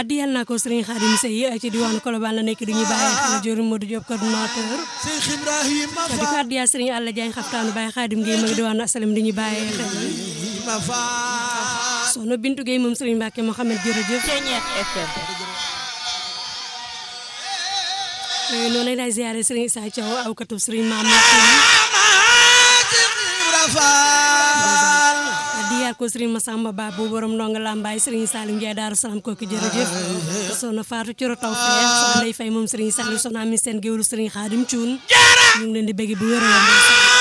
addiyal naa ko Serigne Khadim Seye ci diwaanu Colobane la nekk di ñu bàyyi xel Diori Modou Diop coordinateur Cheikh Ibrahima di ko addiyal Serigne Alla Diagne xaftaanu Baye Khadim Gueye ma ngi diwaanu asalam di ñu bàyyi xel ma Fall soxna Bintu Gueye moom Serigne Mbacke Mohamed jërëjëf Ceeñeet FM noonu lay ziare Serigne Issa Thiaw aw katub Serigne Mame Ibra Fall diyaar ko Serigne Massamba Ba bu borom ndonga lambaay Serigne Salim Ndiaye Daaru Salaam kooku jërëjëf soxna Fatou Coro Taw Feex soxna Ndeye Faye moom Serigne Salim soxna Ami Sène géwlu Serigne Khadim Thioune ñu ngi leen di bëgg bu wér a wér